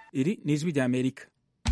iri ni ijwi rya amerika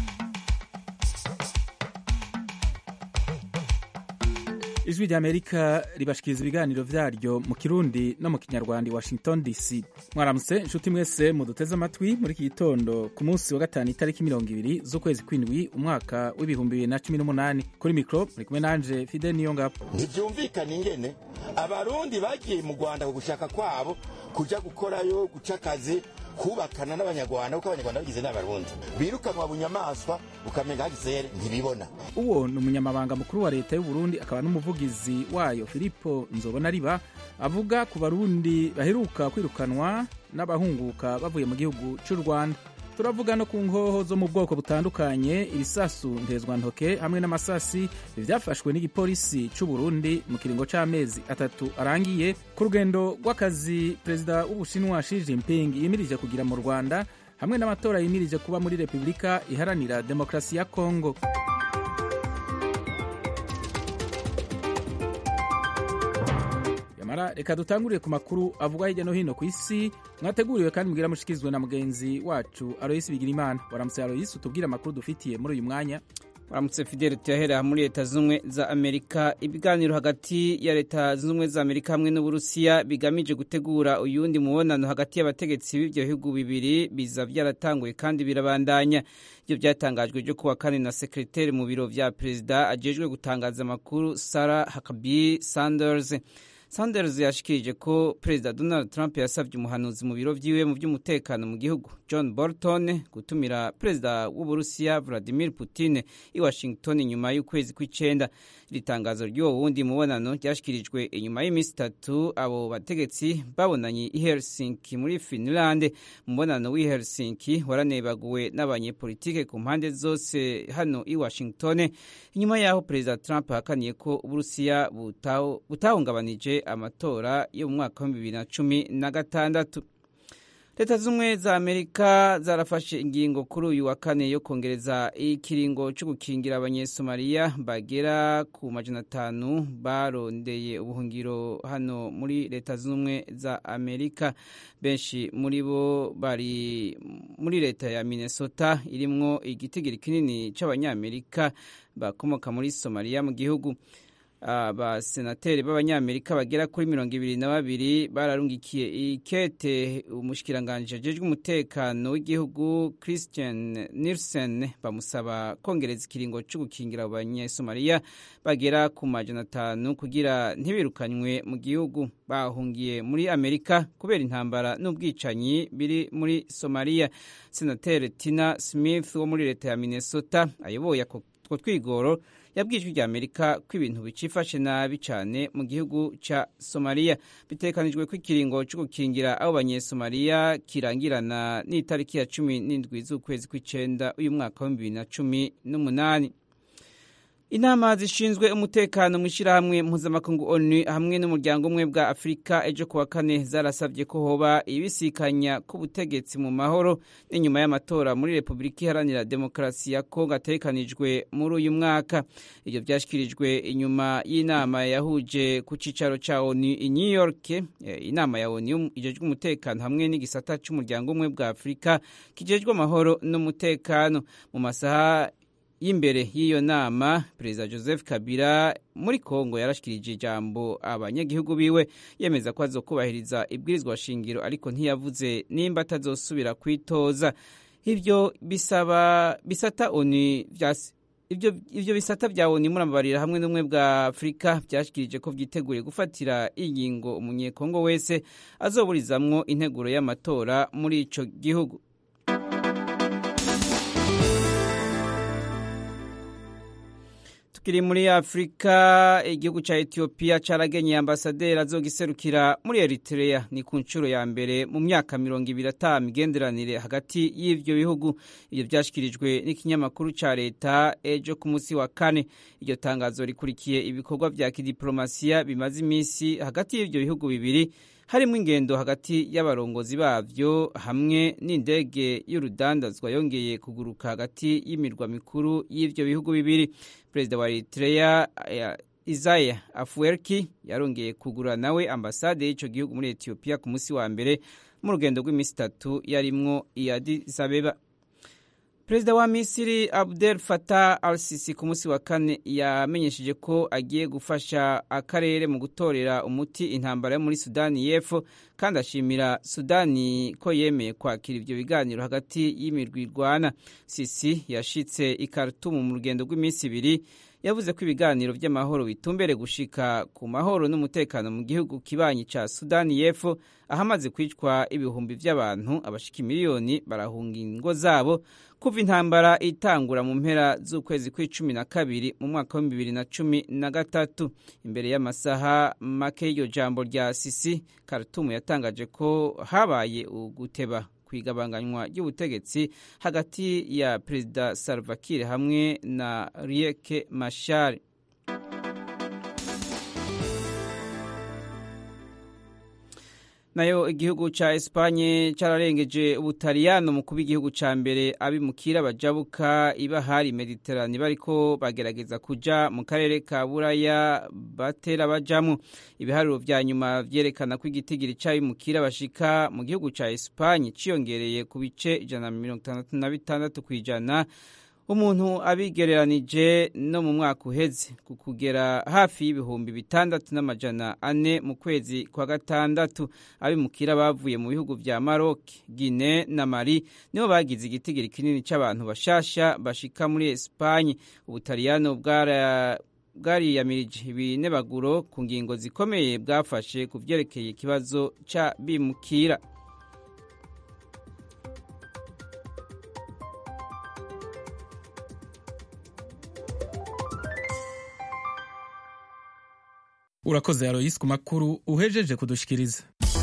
ijwi rya amerika ribashikiriza ibiganiro vyaryo mu kirundi no mu kinyarwanda i washington dc mwaramutse inshuti mwese muduteze amatwi muri iki gitondo ku munsi wa gatanu itariki mirongo ibiri z'ukwezi kw'indwi umwaka w'ibihumbi bibiri na cumi n'umunani kuri mikro muri kumwe nanje fide niyo ngabo ntivyumvikana ingene abarundi bagiye mu rwanda ku gushaka kwabo kuja gukorayo guca akazi kubakana n'abanyarwanda kuko abanyarwanda bagize n'abarundi birukanwa bunyamaswa ukamenga hagisere ntibibona uwo ni umunyamabanga mukuru wa leta y'uburundi akaba n'umuvugizi wayo filipo nzobona riba avuga ku barundi baheruka kwirukanwa n'abahunguka bavuye mu gihugu cy'u rwanda turavuga no ku nkoho zo mu bwoko butandukanye ibisasu ntezwantoke hamwe n'amasasi byafashwe n'igipolisi cy'u Burundi mu kiringo c'amezi atatu arangiye ku rugendo rw'akazi perezida w'ubushinwa Xi Jinping yimirije kugira mu Rwanda hamwe n'amatora yimirije kuba muri Repubulika iharanira demokarasi ya Kongo yamara reka dutangurire ku makuru avugwa hirya no hino ku isi mwateguriwe kandi mbwira mushikirizwe na mugenzi wacu Aloysi Bigirimana waramutse Aloysi utubwire amakuru dufitiye muri uyu mwanya waramutse fideli tuyahera muri leta z'ubumwe za amerika ibiganiro hagati ya leta z'ubumwe za amerika hamwe n'uburusiya bigamije gutegura uyundi mubonano hagati y'abategetsi b'ibyo bihugu bibiri biza byaratanguye kandi birabandanya ibyo byatangajwe byo kuwa kane na sekreteri mu biro vya perezida ajejwe gutangaza amakuru sarah huckabee sanders Sanders yashikirije ko perezida Donald Trump yasabye umuhanuzi mu biro vyiwe mu by'umutekano mu gihugu John Bolton gutumira perezida w'Uburusiya Vladimir Putin i Washington nyuma y'ukwezi kw'icenda iri tangazo ry'uwo wundi mubonano ryashikirijwe inyuma y'iminsi itatu abo bategetsi babonanye i Helsinki muri Finland umubonano w'i Helsinki waranebaguwe n'abanyepolitike ku mpande zose hano i Washington inyuma y'aho perezida Trump ahakaniye ko Uburusiya butahungabanije amatora yo mu mwaka wa bibiri na cumi na gatandatu leta z'ubumwe za amerika zarafashe ingingo kuri uyu wa kane yo kongereza ikiringo cyo gukingira abanyesomaliya bagera ku majana atanu barondeye ubuhungiro hano muri leta z'ubumwe za amerika benshi muri bo bari muri leta ya minnesota irimwo igitigiri kinini cy'abanyamerika bakomoka muri somaliya mu gihugu abasenateri b'abanyamerika bagera kuri mirongo ibiri na babiri bararungikiye ikete umushikiranganji ajejwe umutekano w'igihugu christian nilsen bamusaba kongereza ikiringo cyo gukingira abo banyesomaliya bagera ku majana atanu kugira ntibirukanywe mu gihugu bahungiye muri amerika kubera intambara n'ubwicanyi biri muri somaliya senateri tina smith wo muri leta ya minnesota ayoboye ako twigoro yabwijwe rya amerika ko ibintu bicifashe nabi cyane mu gihugu cya somaliya bitekanijwe ko ikiringo cyo gukingira abo banyesomaliya kirangirana n'itariki ya cumi n'indwi z'ukwezi kw'icenda uyu mwaka wa bibiri na cumi n'umunani inama zishinzwe umutekano mu ishyirahamwe mpuzamakungu onu hamwe n'umuryango umwe bwa afurika ejo kuwa kane zarasabye ko hoba ibisikanya k'ubutegetsi mu mahoro n'inyuma y'amatora muri repubulika iharanira demokarasi ya kongo atekanijwe muri uyu mwaka ibyo byashyikirijwe inyuma y'inama yahuje ku cyicaro cya onu i new york inama ya onu ijejwe umutekano hamwe n'igisata cy'umuryango umwe bwa afurika kijejwe amahoro n'umutekano mu masaha y'imbere y'iyo nama perezida joseph kabila muri kongo yarashikirije ijambo abanyagihugu biwe yemeza ko azokubahiriza ibwirizwa shingiro ariko ntiyavuze nimba atazosubira kwitoza ivyo bisaba bisata oni ivyo ivyo bisata vya oni murababarira hamwe n'umwe bwa afurika vyashikirije ko vyiteguriye gufatira ingingo umunyekongo wese azoburizamwo integuro y'amatora muri ico gihugu tukiri muri afurika igihugu cya etiyopiya cyaragenye ambasaderi azogiserukira muri eritrea ni ku nshuro ya mbere mu myaka mirongo ibiri ata migenderanire hagati y'ivyo bihugu ibyo byashyikirijwe n'ikinyamakuru cya leta ejo ku munsi wa kane iryo tangazo rikurikiye ibikorwa vya kidiplomasiya bimaze iminsi hagati y'ivyo bihugu bibiri harimo ingendo hagati y'abarongozi bavyo hamwe n'indege y'urudandazwa yongeye kuguruka hagati y'imirwa mikuru y'ivyo bihugu bibiri perezida wa eritrea isaya afuwerki yarongeye kugura nawe ambasade y'ico gihugu muri etiyopiya ku munsi wa mbere mu rugendo rw'iminsi itatu yarimwo i Addis Abeba perezida wa misiri abdel fatah al sisi ku munsi wa kane yamenyesheje ko agiye gufasha akarere mu gutorera umuti intambara yo muri sudani y'epfo kandi ashimira sudani ko yemeye kwakira ibyo biganiro hagati y'imirwi irwana sisi yashitse i Khartoum mu rugendo rw'iminsi ibiri yavuze ko ibiganiro by'amahoro bitumbere gushika ku mahoro n'umutekano mu gihugu kibanyi ca sudani y'epfo ahamaze kwicwa ibihumbi by'abantu abashika miliyoni barahunga ingo zabo kuva intambara itangura mu mpera z'ukwezi kw'icumi na kabiri mu mwaka w'ibihumbi bibiri na cumi na gatatu imbere y'amasaha make y'iryo jambo rya sisi Khartoum yatangaje ko habaye uguteba ku igabanganywa ry'ubutegetsi hagati ya perezida Salva Kiir hamwe na Riek Machar nayo igihugu ca Espanye cararengeje ubutaliyano mu kuba igihugu ca mbere abimukira bajabuka ibahari Mediterane bariko bagerageza kuja mu karere ka Buraya batera bajamwo ibiharuro vya nyuma vyerekana ko igitigiri c'abimukira bashika mu gihugu ca Espanye ciyongereye ku bice ijana na mirongo itandatu na bitandatu kw'ijana umuntu abigereranije no mu mwaka uheze ku kugera hafi y'ibihumbi bitandatu n'amajana ane mu kwezi kwa gatandatu abimukira bavuye mu bihugu vya Maroc, Guinea na Mali nibo bagize igitigiri kinini c'abantu bashasha bashika muri Espanye ubutaliyano bwara bwariyamirije ibinebaguro ku ngingo zikomeye bwafashe ku vyerekeye ikibazo ca bimukira urakoze aroyisi ku makuru uhejeje kudushikiriza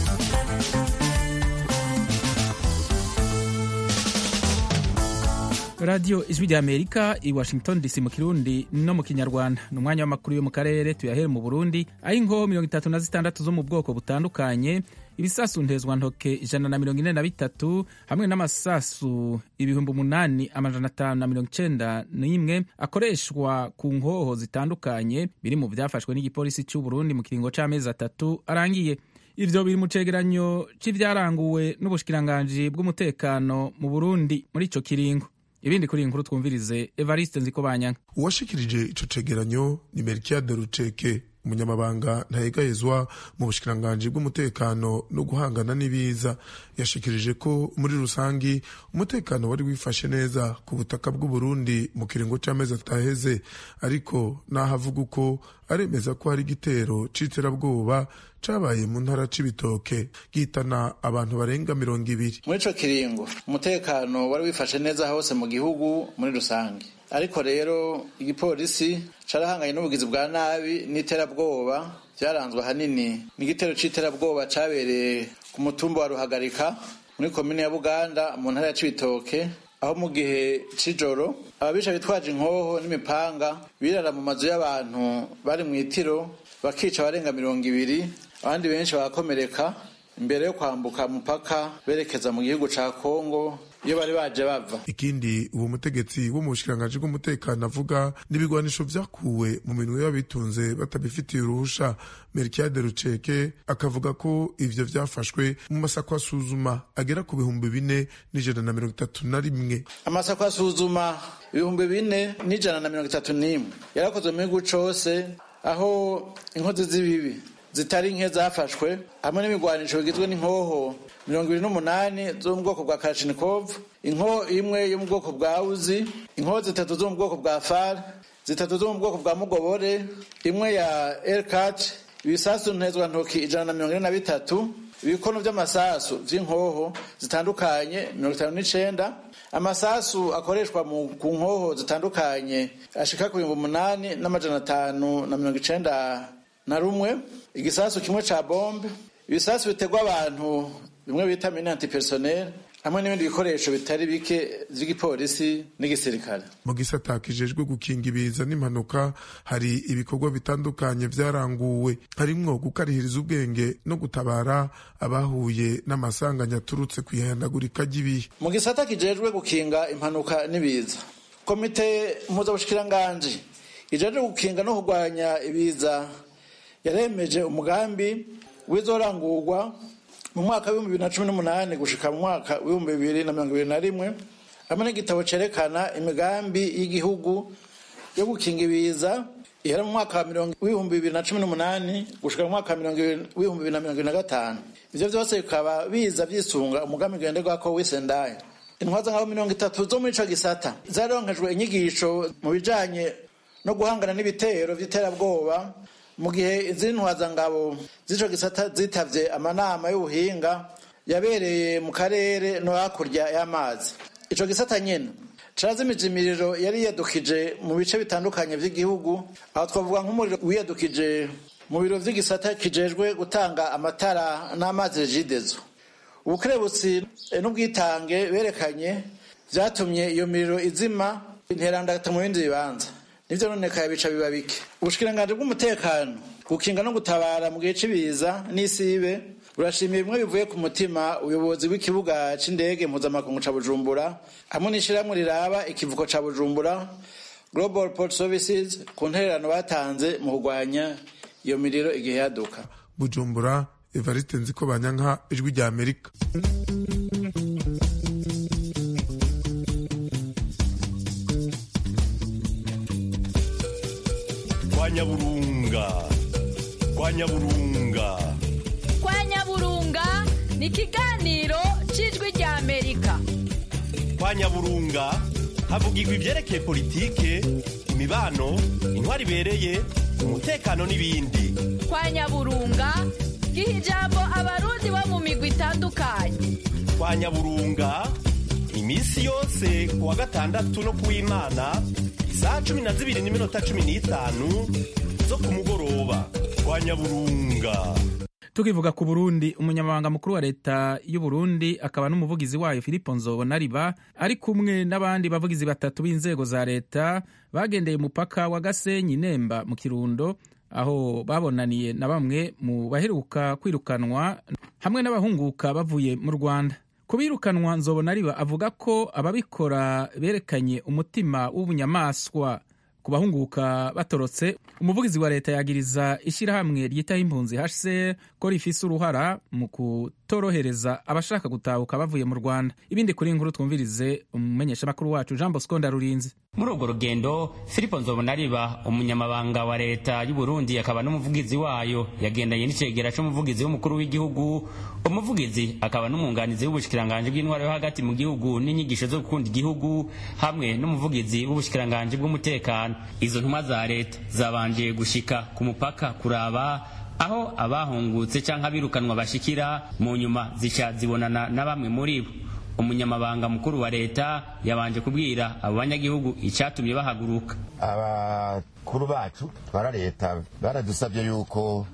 radiyo ijwi rya amerika i washington dc mu kirundi no mu kinyarwanda ni umwanya w'amakuru yo mu karere tuyahere mu burundi aho ingo mirongo itatu na zitandatu zo mu bwoko butandukanye ibisasu ntezwantoke ijana na mirongo ine na bitatu hamwe n'amasasu ibihumbi umunani amajana atanu na mirongo icenda n'imwe akoreshwa ku nkoho zitandukanye biri mu vyafashwe n'igipolisi c'u Burundi mu kiringo c'amezi atatu arangiye ivyo biri mu cegeranyo c'ivyaranguwe n'ubushikiranganji bw'umutekano mu Burundi muri ico kiringo ibindi kuri iyi nkuru twumvirize Evariste Nzikobanyanga uwashikirije ico cegeranyo ni Melchiade Ruceke umunyamabanga ntayegayezwa mu bushikiranganji bw'umutekano no guhangana n'ibiza yashikirije ko muri rusangi umutekano wari wifashe neza ku butaka bw'u Burundi mu kiringo c'amezi ataheze ariko naho avuga uko aremeza ko hari igitero c'iterabwoba cabaye mu ntara c'ibitoke gihitana abantu barenga mirongo ibiri muri ico kiringo umutekano wari wifashe neza hose mu gihugu muri rusange ariko rero igipolisi carahanganye n'ubugizi bwa nabi n'iterabwoba vyaranzwe ahanini n'igitero c'iterabwoba cabereye ku mutumba wa ruhagarika muri komine ya buganda mu ntara ya cibitoke aho mu gihe c'ijoro ababisha bitwaje inkoho n'imipanga birara mu mazu y'abantu bari mw'itiro bakica abarenga mirongo ibiri abandi benshi bagakomereka imbere yo kwambuka mupaka berekeza mu gihugu ca kongo iyo bari baje bava ikindi uwo mutegetsi wo mu bushikiranganji bw'umutekano avuga n'ibigwanisho vyakuwe mu minwe y'abitunze batabifitiye uruhusha Melchiade Ruceke akavuga ko ivyo vyafashwe mu masako asuzuma agera ku bihumbi bine n'ijana na mirongo itatu na rimwe amasako asuzuma ibihumbi bine n'ijana na mirongo itatu n'imwe yarakozwe mu gihugu cose aho inkozi z'ibibi zitari nke zafashwe hamwe n'imigwanisho bigizwe n'inkoho mirongo ibiri n'umunani zo mu bwoko bwa Kalashnikov inkoho imwe yo mu bwoko bwa Uzi inkoho zitatu zo mu bwoko bwa FAR zitatu zo mu bwoko bwa Mugobore imwe ya L4 ibisasu ntezwa ntoki ijana na mirongo ine na bitatu ibikono vy'amasasu vy'inkoho zitandukanye mirongo itanu n'icenda amasasu akoreshwa mu ku nkoho zitandukanye ashika ku bihumbi umunani n'amajana atanu na mirongo icenda na rumwe igisasu kimwe ca bombe ibisasu bitegwa abantu bimwe bita mine antipersonnel hamwe n'ibindi bikoresho bitari bike vy'igipolisi n'igisirikare mu gisata kijejwe gukinga ibiza n'impanuka hari ibikorwa bitandukanye vyaranguwe harimwo gukarihiriza ubwenge no gutabara abahuye n'amasanganya aturutse kw'ihanagurika ry'ibihe mu gisata kijejwe gukinga impanuka n'ibiza komite mpuzabushikiranganji ijejwe gukinga no kurwanya ibiza yaremeje umugambi w'izorangurwa mu mwaka w'ibihumbi bibiri na cumi n'umunani gushika mu mwaka w'ibihumbi bibiri na mirongo ibiri na rimwe hamwe n'igitabo cerekana imigambi y'igihugu yo gukinga ibiza ihera mu mwaka w'ibihumbi bibiri na cumi n'umunani gushika mu mwaka w'ibihumbi bibiri na mirongo ibiri na gatanu ivyo vyose bikaba biza vyisunga umugambi ngenderwako w'isendaye intwaza nk'abo mirongo itatu zo muri ico gisata zaronkejwe inyigisho mu bijanye no guhangana n'ibitero vy'iterabwoba mu gihe izindi ntwazangabo z'ico gisata zitavye amanama y'ubuhinga yabereye mu karere no hakurya y'amazi ico gisata nyene carazimije imiriro yari yiyadukije mu bice bitandukanye vy'igihugu aho twavuga nk'umuriro wiyadukije mu biro vy'igisata kijejwe gutanga amatara n'amazi regidezo ubukerebutsi n'ubwitange berekanye vyatumye iyo miriro izima interandagata mu bindi bibanza nivyo nonekaye bica biba bike ubushikiranganji bw'umutekano gukinga no gutabara mu gihe c'ibiza n'isibe burashimiye bimwe bivuye ku mutima ubuyobozi bw'ikibuga c'indege mpuzamakungu ca bujumbura hamwe n'ishirahamwe riraba ikivuko ca bujumbura global port services ku ntererano batanze mu kurwanya iyo miriro igihe yaduka bujumbura evariste nziko banyanka ijwi rya amerika kwa nyaburunga kwa nyaburunga kwa nyaburunga ni ikiganiro cy'ijwi rya amerika kwa nyaburunga havugirwa ibyerekeye politike imibano intwari ibereye umutekano n'ibindi kwa nyaburunga giha ijambo abarundi bo mu migwi itandukanye kwa nyaburunga iminsi yose ku wa gatandatu no ku w'imana isaha cumi na zibiri n'iminota cumi n'itanu zo ku mugoroba kwa nyaburunga tukivuga ku burundi umunyamabanga mukuru wa leta y'u Burundi akaba n'umuvugizi wayo filipo nzobonariba ari kumwe n'abandi bavugizi batatu b'inzego za leta bagendeye umupaka wa gasenyi nemba mu kirundo aho babonaniye na bamwe mu baheruka kwirukanwa hamwe n'abahunguka bavuye mu rwanda kubirukanwa nzobonariba avuga ko ababikora berekanye umutima w'ubunyamaswa ku bahunguka batorotse umuvugizi wa leta yagiriza ishyirahamwe ryitaho impunzi hcr ko rifise uruhara mu kutorohereza abashaka gutahuka bavuye mu rwanda ibindi kuri inkuru twumvirize umumenyeshamakuru wacu jean bosco ndarurinze muri urwo rugendo filipo nzobonariba umunyamabanga wa leta y'u burundi akaba n'umuvugizi wayo yagendanye n'icegera c'umuvugizi w'umukuru w'igihugu umuvugizi akaba n'umwunganizi w'ubushikiranganji bw'intwaro yo hagati mu gihugu n'inyigisho zo gukunda igihugu hamwe n'umuvugizi w'ubushikiranganji bw'umutekano izo ntumwa za leta zabanje gushika ku mupaka kuraba aho abahungutse canke abirukanwa bashikira mu nyuma zica zibonana na bamwe muri bo umunyamabanga mukuru wa leta yabanje kubwira abo banyagihugu icyatumye bahaguruka abakuru bacu twara leta baradusabye yuko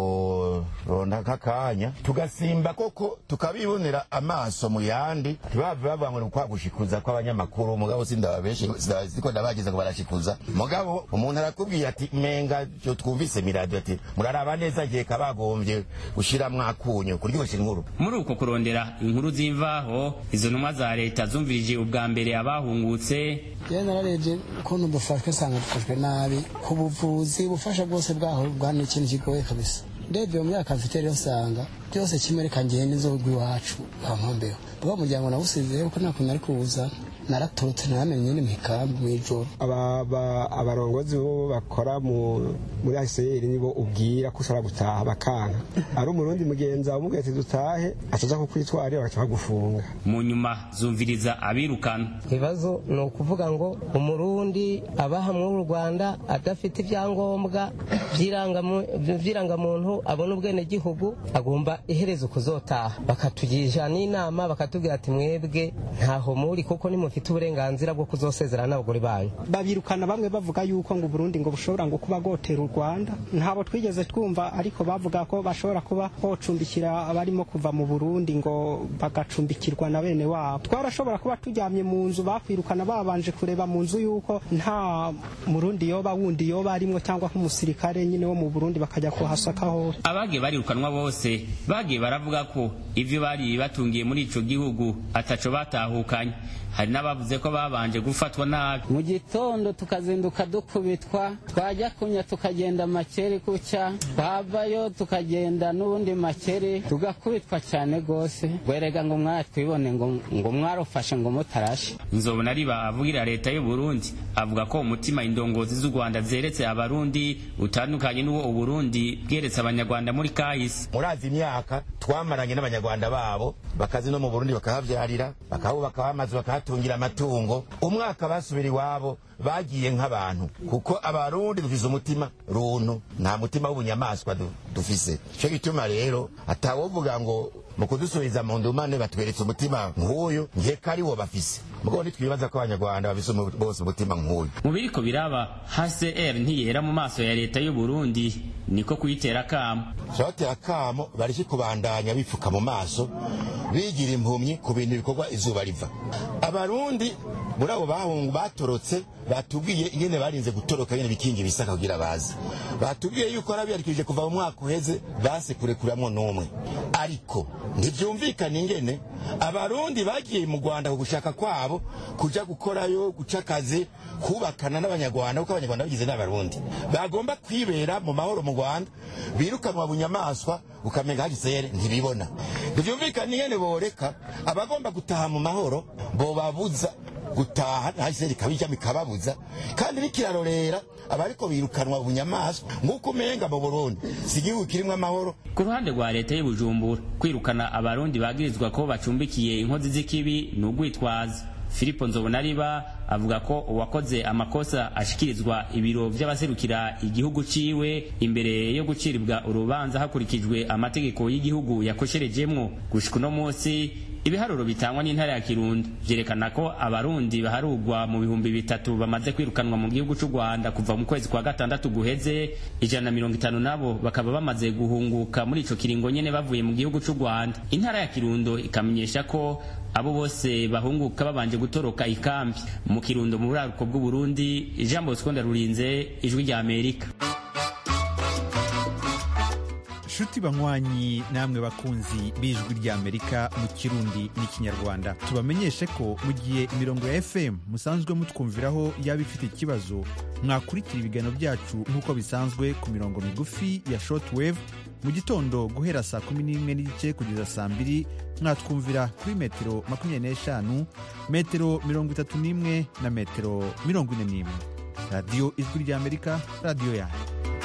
tworonda nk'akanya tugasimba koko tukabibonera amaso mu yandi ntibave bavuga ngo ni ukwagushikuza kw'abanyamakuru mugabo sindaba benshi siko ndabagize ngo barashikuza mugabo umuntu arakubwiye ati menga cyo twumvise miradiyo ati muraraba neza gihe kabagombye gushiramwo akunyu kuryoshya inkuru muri uko kurondera inkuru z'imvaho izo ntumwa za leta zumvirije ubwa mbere abahungutse yewe nararebye ukuntu dufashwe nsanga dufashwe nabi ku buvuzi ubufasha bwose bwaho bwana ikintu kigoye kabisa ndebye mu myaka mfite rero usanga byose kimwe reka ngende nzogwa iwacu kwa nkombeho ubwo umuryango nawusizeyo ko nta kuntu ari kuwuza naraturutse naramenye nyine mu ikambi mu ijoro abarongozi bo bakora muri aseyeri nibo ubwira ko ushobora gutaha bakanka ari umurundi mugenzi wawe umubwira ati dutahe ataza kukwitwarira bagaca bagufunga mu nyuma zumviriza abirukana ibibazo ni ukuvuga ngo umurundi abaha muri rwanda adafite ibyangombwa by'irangamuntu abona ubwenegihugu agomba iherezo kuzotaha bakatugisha n'inama bakatubwira ati mwebwe ntaho muri kuko nimufite uburenganzira bwo kuzosezerana n'abagore banyu babirukana bamwe bavuga yuko ngo Burundi ngo bushobora ngo kuba gotera u Rwanda ntabo twigeze twumva ariko bavuga ko bashobora kuba bocumbikira abarimo kuva mu Burundi ngo bagacumbikirwa na bene wabo twarashobora kuba turyamye mu nzu bakwirukana babanje kureba mu nzu yuko nta murundi yoba wundi yoba arimwo cyangwa nk'umusirikare nyine wo mu Burundi bakajya kuhasaka hose abagiye barirukanwa bose bagiye baravuga ko ivyo bari batungiye muri ico gihugu ataco batahukanye hari n'abavuze ko babanje gufatwa nabi mu gitondo tukazinduka dukubitwa twajya kunya tukagenda makeri kucya twavayo tukagenda n'ubundi makeri tugakubitwa cyane rwose werega ngo mwatwibone ngo ngo mwarufashe ngo mutarashe nzobona riba avugira leta y'u Burundi avuga ko umutima indongozi z'u Rwanda zeretse abarundi utandukanye n'uwo uburundi bweretse abanyarwanda muri kahise murazi imyaka twamaranye n'abanyarwanda babo bakazi no mu burundi bakahavyarira bakahubaka amazu bakahatungira amatungo umwaka basubira iwabo bagiye nk'abantu kuko abarundi dufise umutima runtu nta mutima w'ubunyamaswa du- dufise ico gituma rero atawovuga ngo mu kudusubiza mu ndumane batweretse umutima nk'uyu nkeka ari wo bafise mugabo ntitwibaza ko abanyarwanda bafise umu- bose umutima nk'uyu mu biriko biraba HCR ntiyera mu maso ya leta y'u Burundi niko kuyitera kamo batera akamo bareke kubandanya bipfuka mu maso bigira impumyi ku bintu bikorwa izuba riva abarundi muri abo bahungu batorotse batubwiye ingene barinze gutoroka nyene bikingi bisaka kugira bazi batubwiye yuko arabiyarikije kuva mu mwaka uheze base kurekuramwo n'umwe ariko ntivyumvikana ingene abarundi bagiye mu rwanda ku gushaka kwabo kuja gukorayo guca akazi kubakana n'abanyarwanda kuko abanyarwanda bagize n'abarundi bagomba kwibera mu mahoro mu rwanda birukanwa bunyamaswa ukamenga hagisere ntibibona ntivyumvikana ingene boreka abagomba gutaha mu mahoro bobabuza gutaha hagisere ikabijamo ikababuza kandi bikirarorera abariko birukanwa bunyamaswa nk'uko umenga mu burundi si igihugu kirimwo amahoro ku ruhande rwa leta y'u Bujumbura kwirukana abarundi bagirizwa ko bacumbikiye inkozi z'ikibi ni ugwitwaza Filipo Nzobonariba avuga ko uwakoze amakosa ashikirizwa ibiro vy'abaserukira igihugu ciwe imbere yo guciribwa urubanza hakurikijwe amategeko y'igihugu yakosherejemwo gushika uno munsi ibiharuro bitangwa n'intara ya Kirundo vyerekana ko abarundi baharugwa mu bihumbi bitatu bamaze kwirukanwa mu gihugu c'u Rwanda kuva mu kwezi kwa gatandatu guheze ijana na mirongo itanu nabo bakaba bamaze guhunguka muri ico kiringo nyene bavuye mu gihugu c'u Rwanda intara ya Kirundo ikamenyesha ko abo bose bahunguka babanje gutoroka ikambi mu Kirundo mu buraruko bw'u Burundi Jean Bosco Ndarurinze ijwi rya Amerika nshuti banywanyi namwe bakunzi b'ijwi ry'amerika mu kirundi n'ikinyarwanda tubamenyeshe ko mu gihe imirongo ya fm musanzwe mutwumviraho yaba ifite ikibazo mwakurikira ibiganiro byacu nk'uko bisanzwe ku mirongo migufi ya shortwave mu gitondo guhera saa kumi n'imwe n'igice kugeza saa mbiri mwatwumvira kuri metero makumyabiri n'eshanu metero mirongo itatu n'imwe na metero mirongo ine n'imwe radiyo ijwi ry'amerika radiyo yanyu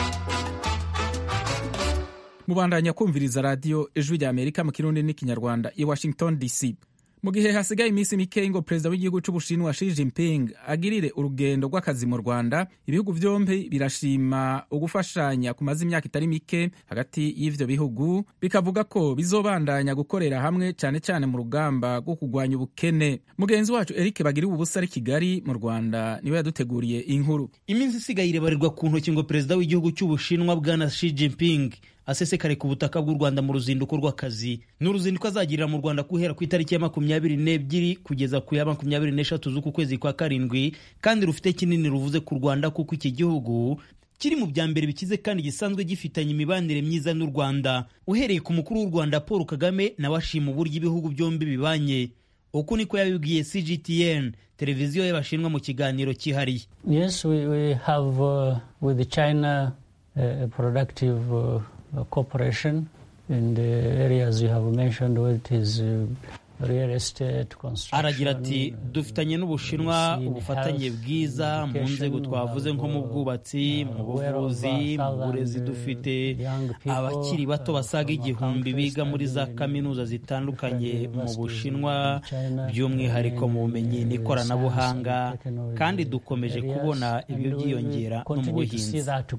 mubandanya kumviriza radiyo ijwi rya amerika mu kirundi n'ikinyarwanda i washington dc mu gihe hasigaye iminsi mike ngo perezida w'igihugu c'ubushinwa Xi Jinping agirire urugendo rw'akazi mu rwanda ibihugu vyombi birashima ugufashanya kumaze imyaka itari mike hagati y'ivyo bihugu bikavuga ko bizobandanya gukorera hamwe cane cane mu rugamba rwo kugwanya ubukene mugenzi wacu Eric bagiriwe ubusa ari kigali mu rwanda niwe yaduteguriye inkuru iminsi isigaye irebarerwa ku ntoki ngo perezida w'igihugu cy'ubushinwa bwana Xi Jinping asesekare ku butaka bw'u Rwanda mu ruzinduko rw'akazi ni uruzinduko azagirira mu Rwanda guhera ku itariki ya makumyabiri n'ebyiri kugeza ku ya makumyabiri n'eshatu z'uku kwezi kwa karindwi kandi rufite kinini ruvuze ku Rwanda kuko iki gihugu kiri mu bya mbere bikize kandi gisanzwe gifitanye imibanire myiza n'u Rwanda uhereye ku mukuru w'u Rwanda Paul Kagame nawe ashima uburyo ibihugu byombi bibanye uku niko yabibwiye CGTN televiziyo y'abashinwa mu kiganiro cyihariye Yes, we, we have uh, with China uh, a productive uh, cooperation in the areas you have mentioned, which is uh, real estate, construction. aragira ati dufitanye n'ubushinwa ubufatanye bwiza mu nzego twavuze nko mu bwubatsi mu buvuzi mu burezi dufite abakiri bato basaga igihumbi biga muri za kaminuza zitandukanye mu bushinwa by'umwihariko mu bumenyi n'ikoranabuhanga kandi dukomeje kubona ibyo byiyongera no mu buhinzi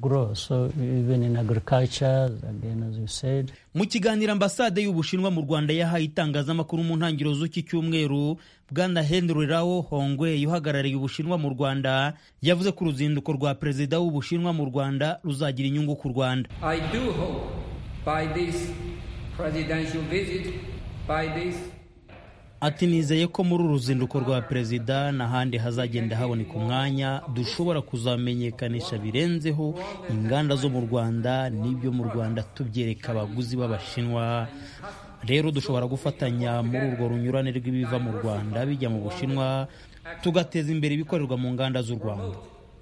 mu kiganiro ambasade y'ubushinwa mu rwanda yahaye itangazamakuru mu ntangiriro z'iki cyumweru bwana henry rao hongwe uhagarariye ubushinwa mu rwanda yavuze ko uruzinduko rwa perezida w'ubushinwa mu rwanda ruzagira inyungu ku rwanda I do hope by this presidential visit, by this ati nizeye ko muri uru ruzinduko rwa perezida n'ahandi hazagenda haboneka umwanya dushobora kuzamenyekanisha birenzeho inganda zo mu rwanda n'ibyo mu rwanda tubyereka abaguzi b'abashinwa rero dushobora gufatanya muri urwo runyurane rw'ibiva mu rwanda bijya mu bushinwa tugateza imbere ibikorerwa mu nganda z'u rwanda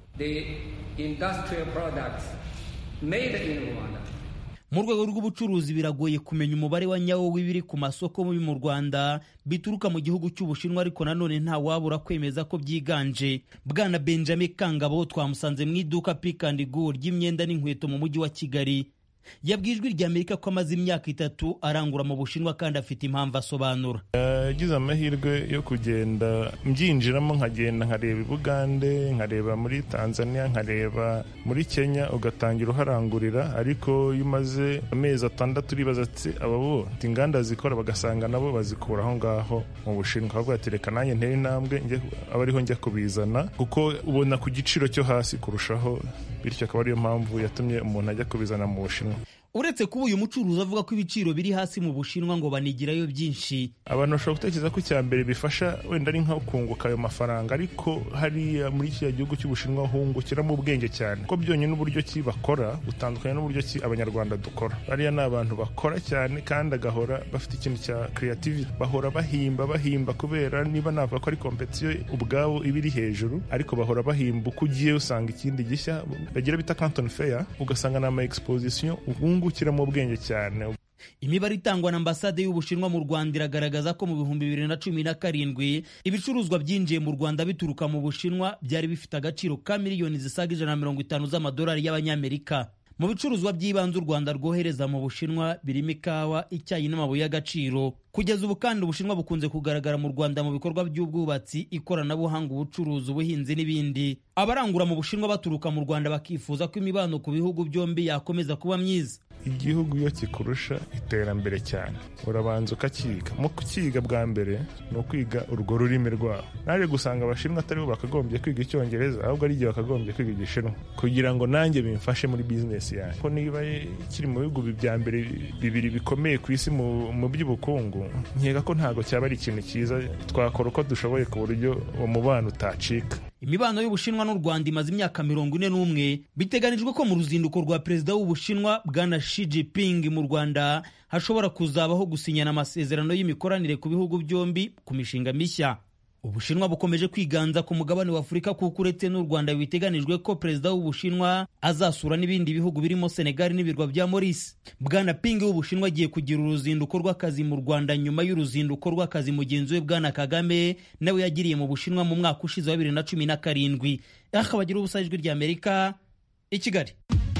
mu rwego rw'ubucuruzi biragoye kumenya umubare wa nyawo w'ibiri ku masoko mu rwanda bituruka mu gihugu cy'ubushinwa ariko nanone nta wabura kwemeza ko byiganje bwana benjamin kangabo twamusanze mu iduka pick and go ry'imyenda n'inkweto mu mujyi wa kigali yabwiye ijwi rya amerika ko amaze imyaka itatu arangura mu bushinwa kandi afite impamvu asobanura yagize amahirwe yo kugenda mbyinjiramo nkagenda nkareba i bugande nkareba muri tanzania nkareba muri kenya ugatangira uharangurira ariko iyo umaze amezi atandatu uribaza ati aba bo inganda zikora bagasanga nabo bazikura aho ngaho mu bushinwa bavuga ati reka nanjye ntere intambwe aba ariho njya kubizana kuko ubona ku giciro cyo hasi kurushaho bityo akaba ariyo mpamvu yatumye umuntu ajya kubizana mu bushinwa uretse kuba uyu mucuruzi avuga ko ibiciro biri hasi mu bushinwa ngo banigirayo byinshi abantu bashobora gutekereza ko icya mbere bifasha wenda ari nko kunguka ayo mafaranga ariko hariya muri kiriya gihugu cy'ubushinwa hungukiramo ubwenge cyane ko byonyine n'uburyo ki bakora butandukanye n'uburyo ki abanyarwanda dukora bariya ni abantu bakora cyane kandi agahora bafite ikintu cya creativity bahora bahimba bahimba kubera niba navuga ko ari kompetiyo ubwabo iba iri hejuru ariko bahora bahimba uko ugiye usanga ikindi gishya bagira bita canton fair ugasanga ni ama exposition wungukiramo ubwenge cyane imibare itangwa na ambasade y'ubushinwa mu rwanda iragaragaza ko mu bihumbi bibiri na cumi na karindwi ibicuruzwa byinjiye mu rwanda bituruka mu bushinwa byari bifite agaciro ka miliyoni zisaga ijana na mirongo itanu z'amadolari y'abanyamerika mu bicuruzwa by'ibanze u rwanda rwohereza mu bushinwa birimo ikawa icyayi n'amabuye y'agaciro kugeza ubu kandi ubushinwa bukunze kugaragara mu rwanda mu bikorwa by'ubwubatsi ikoranabuhanga ubucuruzi ubuhinzi n'ibindi abarangura mu bushinwa baturuka mu rwanda bakifuza ko imibano ku bihugu byombi yakomeza kuba myiza igihugu iyo kikurusha iterambere cyane urabanza ukakiga mu kukiga bwa mbere ni ukwiga urwo rurimi rwabo naje gusanga abashinwa atari bo bakagombye kwiga icyongereza ahubwo ari igihe bakagombye kwiga igishinwa kugira ngo nanjye bimfashe muri bizinesi yanjye ko niba kiri mu bihugu bya mbere bibiri bikomeye ku isi mu by'ubukungu nkeka ko ntabwo cyaba ari ikintu cyiza twakora uko dushoboye ku buryo uwo mubano utacika imibano y'ubushinwa n'u rwanda imaze imyaka mirongo ine n'umwe biteganijwe ko mu ruzinduko rwa perezida w'ubushinwa bwana Xi Jinping mu rwanda hashobora kuzabaho gusinyana amasezerano y'imikoranire ku bihugu byombi ku mishinga mishya ubushinwa bukomeje kwiganza ku mugabane wa afurika kuko uretse n'u rwanda biteganijwe ko perezida w'ubushinwa azasura n'ibindi bihugu birimo senegali n'ibirwa bya maurice bwana ping w'ubushinwa agiye kugira uruzinduko rw'akazi mu rwanda nyuma y'uruzinduko rw'akazi mugenzi we bwana kagame nawe yagiriye mu bushinwa mu mwaka ushize wa bibiri na cumi na karindwi aha bagira ubusa ijwi ry'amerika i kigali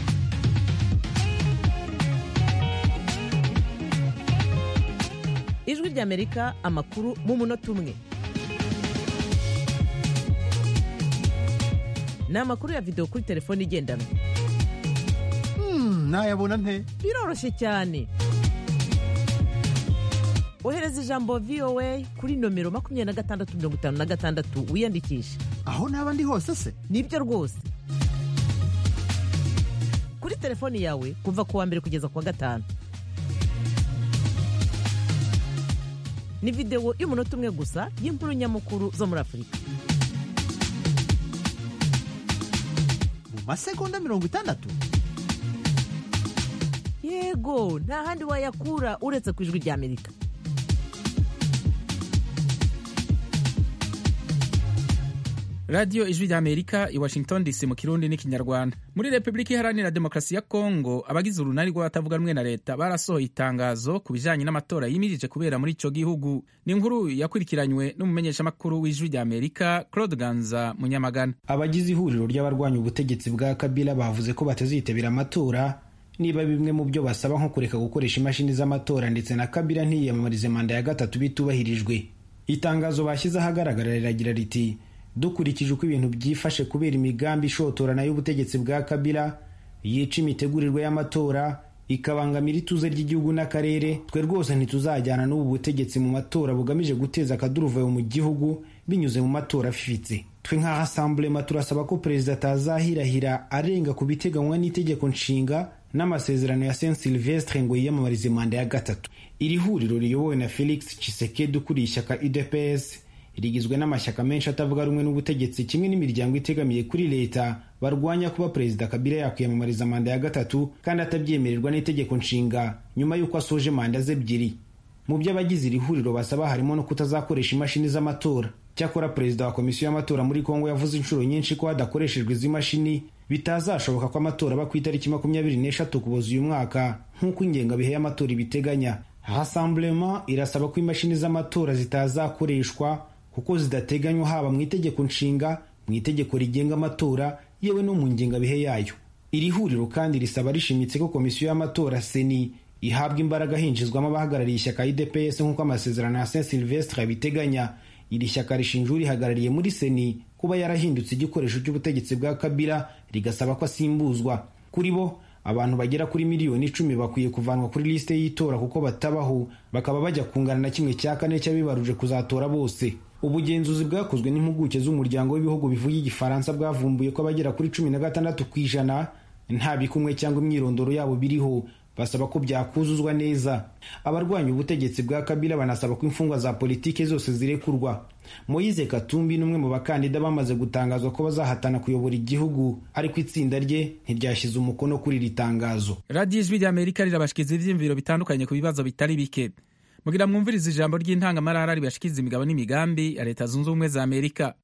ijwi ry'amerika amakuru mu munota umwe ni amakuru ya videwo kuri telefone igendanwa nayabona nte biroroshye cyane ohereza ijambo voa kuri nomero makumyabiri na gatandatu mirongo itanu na gatandatu wiyandikishe aho naba ndi hose se nibyo rwose kuri telefoni yawe kuva ku wa mbere kugeza ku wa gatanu ni videwo y'umunota umwe gusa y'inkuru nyamukuru zo muri afurika mu masegonda mirongo itandatu yego nta handi wayakura uretse ku ijwi ry'amerika radiyo ijwi ry'amerika i washington dc mu kirundi n'ikinyarwanda muri repubulika iharanira demokarasi ya kongo abagize urunani rw'abatavuga rumwe na leta barasohoye itangazo ku bijyanye n'amatora yimirije kubera muri icyo gihugu ni inkuru yakurikiranywe n'umumenyeshamakuru w'ijwi ry'amerika claude ganza munyamagana abagize ihuriro ry'abarwanya ubutegetsi bwa kabila bavuze ko batazitabira amatora niba bimwe mu byo basaba nko kureka gukoresha imashini z'amatora ndetse na kabila ntiyiyamamarize manda ya gatatu bitubahirijwe itangazo bashyize ahagaragara riragira riti dukurikije uko ibintu byifashe kubera imigambi ishotorana y'ubutegetsi bwa kabila yica imitegurirwe y'amatora ikabangamira ituze ry'igihugu n'akarere twe rwose ntituzajyana n'ubu butegetsi mu matora bugamije guteza akaduruvayo mu gihugu binyuze mu matora afifitse twe nk'aha asamburema turasaba ko perezida atazahirahira arenga ku biteganywa n'itegeko nshinga n'amasezerano ya saint silvestre ngo yiyamamarize manda ya gatatu iri huriro riyobowe na felix chisekedi ukuriye ishyaka udps rigizwe n'amashyaka menshi atavuga rumwe n'ubutegetsi kimwe n'imiryango itegamiye kuri leta barwanya kuba perezida kabila yakwiyamamariza manda ya gatatu kandi atabyemererwa n'itegeko nshinga nyuma y'uko asoje manda ze ebyiri mu byo abagize iri huriro basaba harimo no kutazakoresha imashini z'amatora cyakora perezida wa komisiyo y'amatora muri kongo yavuze inshuro nyinshi ko hadakoreshejwe izi mashini bitazashoboka ko amatora aba ku itariki makumyabiri n'eshatu kuboza uyu mwaka nk'uko ingengabihe y'amatora ibiteganya rassemblement irasaba ko imashini z'amatora zitazakoreshwa kuko zidateganywa haba mu itegeko nshinga mu itegeko rigenga amatora yewe no mu ngengabihe yayo iri huriro kandi risaba rishimitse ko komisiyo y'amatora seni ihabwa imbaraga hinjizwamo abahagarariye ishyaka idps nk'uko amasezerano ya saint silvestre abiteganya iri shyaka rishinja urihagarariye muri seni kuba yarahindutse igikoresho cy'ubutegetsi bwa kabila rigasaba ko asimbuzwa kuri bo abantu bagera kuri miliyoni icumi bakwiye kuvanwa kuri lisite y'itora kuko batabaho bakaba bajya kungana na kimwe cya kane cy'abibaruje kuzatora bose ubugenzuzi bwakozwe n'impuguke z'umuryango w'ibihugu bivuga igifaransa bwavumbuye ko abagera kuri cumi na gatandatu ku ijana nta bikumwe cyangwa imyirondoro yabo biriho basaba ko byakuzuzwa neza abarwanya ubutegetsi bwa kabila banasaba ko imfungwa za politiki zose zirekurwa moyize katumbi n'umwe mu bakandida bamaze gutangazwa ko bazahatana kuyobora igihugu ariko itsinda rye ntiryashyize umukono kuri iri tangazo radiyo ijwi ry'amerika rirabashikiriza ibyiyumviro bitandukanye ku bibazo bitari bike mugira mwumviriza ijambo ry'intangamarara ribashikiriza imigabo n'imigambi ya leta zunze ubumwe za amerika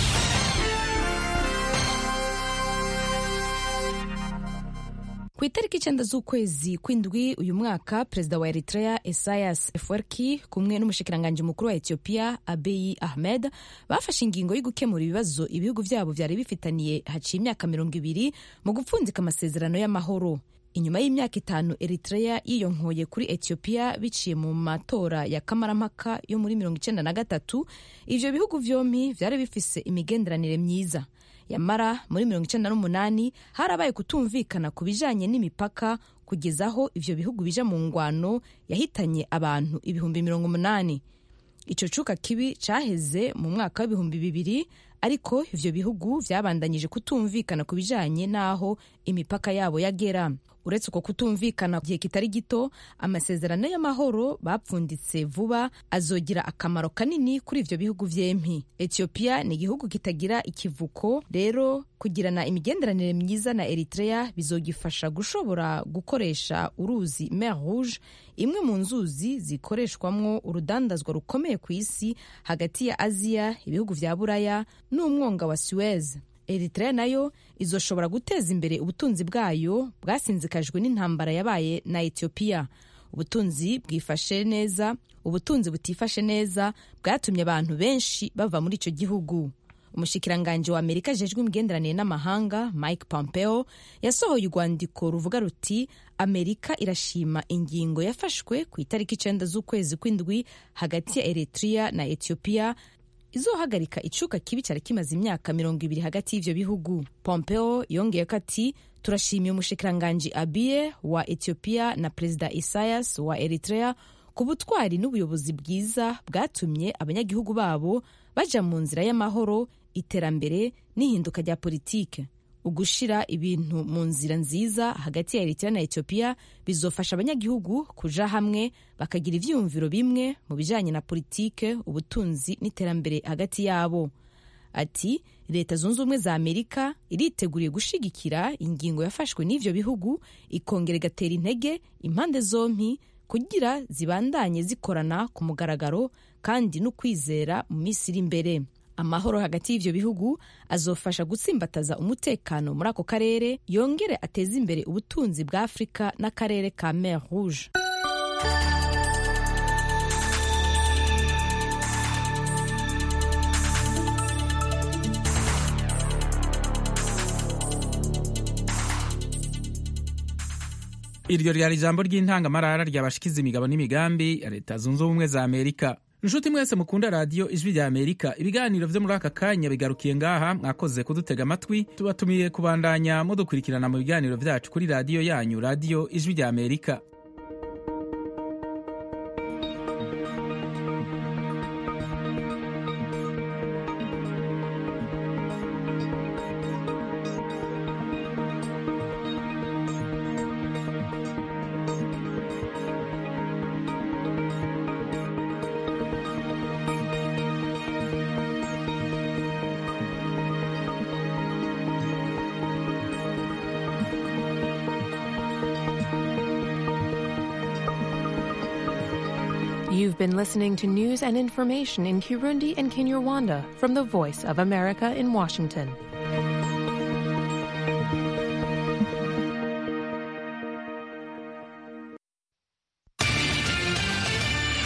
ku itariki icyenda z'ukwezi kw'indwi uyu mwaka perezida wa eritrea esayas efwerki kumwe n'umushikiranganji mukuru wa etiyopiya abeyi ahmed bafashe ingingo yo gukemura ibibazo ibihugu byabo byari bifitaniye haciye imyaka mirongo ibiri mu gupfundika amasezerano y'amahoro inyuma y'imyaka itanu eritrea yiyonkoye kuri etiyopiya biciye mu matora ya kamarampaka yo muri mirongo icyenda na gatatu ivyo bihugu vyompi vyari bifise imigenderanire myiza yamara muri mirongo icyenda n'umunani harabaye kutumvikana ku bijanye n'imipaka kugeza aho ivyo bihugu bija mu ngwano yahitanye abantu ibihumbi mirongo umunani ico cuka kibi caheze mu mwaka w'ibihumbi bibiri ariko ivyo bihugu vyabandanyije kutumvikana ku bijanye n'aho imipaka yabo yagera uretse uko kutumvikana gihe kitari gito amasezerano y'amahoro bapfunditse vuba azogira akamaro kanini kuri ivyo bihugu vyempi etiyopiya ni igihugu kitagira ikivuko rero kugirana imigenderanire myiza na eritrea bizogifasha gushobora gukoresha uruzi mer rouge imwe mu nzuzi zikoreshwamwo urudandazwa rukomeye ku isi hagati ya aziya ibihugu vya buraya n'umwonga wa suez eritrea nayo izoshobora guteza imbere ubutunzi bwayo bwasinzikajwe n'intambara yabaye na etiyopiya ubutunzi bwifashe neza ubutunzi butifashe neza bwatumye abantu benshi bava muri icyo gihugu umushikiranganji wa amerika ajejwe imigenderanire n'amahanga mike pompeo yasohoye urwandiko ruvuga ruti amerika irashima ingingo yafashwe ku itariki icenda z'ukwezi kw'indwi hagati ya eritrea na etiyopiya izohagarika icuka kibi cyari kimaze imyaka mirongo ibiri hagati y'ivyo bihugu pompeo yongeyeko ati turashimiye umushikiranganji abiye wa etiyopiya na perezida isayas wa eritrea ku butwari n'ubuyobozi bwiza bwatumye abanyagihugu babo baja mu nzira y'amahoro iterambere n'ihinduka rya politike ugushira ibintu mu nzira nziza hagati ya eritrea na etiyopiya bizofasha abanyagihugu kuja hamwe bakagira ivyiyumviro bimwe mu bijanye na politike ubutunzi n'iterambere hagati yabo ati leta zunze ubumwe za amerika iriteguriye gushigikira ingingo yafashwe n'ivyo bihugu ikongera igatera intege impande zompi kugira zibandanye zikorana ku mugaragaro kandi no kwizera mu minsi iri imbere amahoro hagati y'ivyo bihugu azofasha gutsimbataza umutekano muri ako karere yongere ateze imbere ubutunzi bwa afurika n'akarere ka mer rouge iryo ryari ijambo ry'intangamarara ryabashikiza imigabo n'imigambi ya leta zunze ubumwe za amerika inshuti mwese mukunda radiyo ijwi rya amerika ibiganiro vyo muri aka kanya bigarukiye ngaha mwakoze kudutega amatwi tubatumiye kubandanya mudukurikirana mu biganiro vyacu kuri radiyo yanyu radiyo ijwi rya amerika You've been listening to news and information in Kirundi and Kinyarwanda from the Voice of America in Washington.